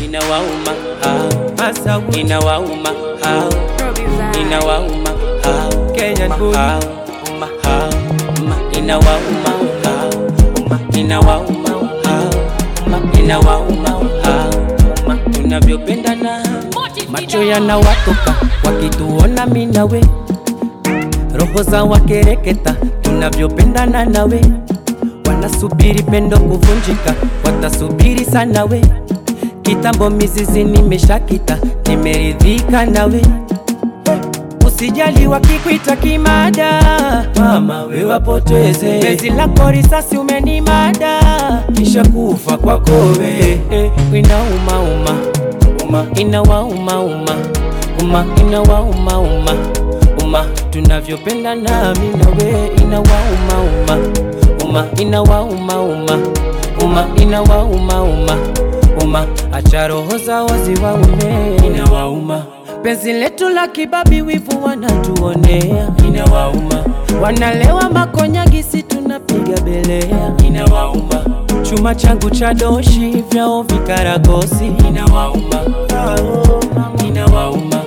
inawauma hao, Masawi, inawauma hao, inawauma hao, Kenyan boy. hao, hao, inawauma hao, inawauma hao, inawauma hao, tunavyopendana macho yanawatoka wakituona mimi nawe, roho za wakereketa tunavyopendana nawe, wanasubiri pendo kuvunjika, watasubiri sana we. Kitambo mizizi nimeshakita, nimeridhika nawe, usijali wakikuita kimada, mama we wapoteze bezi lako risasi umenimada, kisha kufa kwako we eh, inauma uma uma inawauma uma uma inawauma uma uma tunavyopenda nami nawe inawauma uma uma inawauma uma uma inawauma uma uma acha roho zao ziwaume inawauma penzi letu la kibabi wivu wanatuonea inawauma wanalewa makonyagisi tunapiga belea inawauma chuma changu cha doshi vyao vikaragosi inawauma inawauma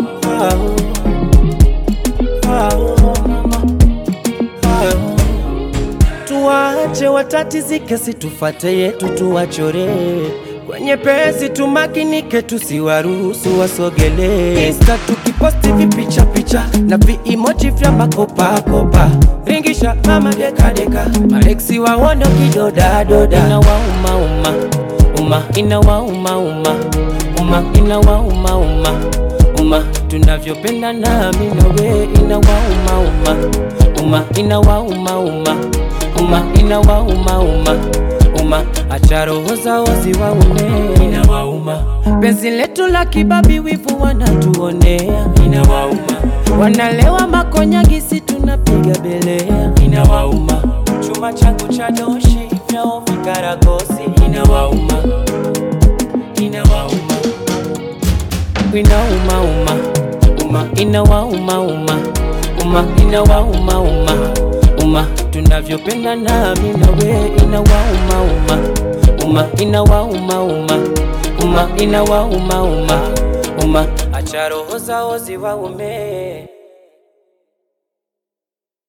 tuwache watatizike, situfate yetu tuwachore kwenye pesi, tumakinike, tusiwaruhusu wasogele. Insta tukiposti vipicha picha na viimoji vya makopakopa, ringisha mama dekadeka, mareksi waono kidodadoda, inawauma uma uma, inawauma uma uma, inawauma uma uma, tunavyopenda nami nawe, inawauma uma uma, inawauma uma uma, inawauma uma uma, acha roho zao ziwaume, inawauma penzi letu la kibabi, wivu wanatuonea, inawauma wanalewa makonyagisi, tunapiga belea, inawauma chuma changu cha doshi vyao vikaragosi, inawauma inawauma inauma uma uma inawauma uma uma inawauma uma uma tunavyopenda nami nawe inawauma uma uma inawauma uma uma inawauma uma uma acha roho zao ziwaume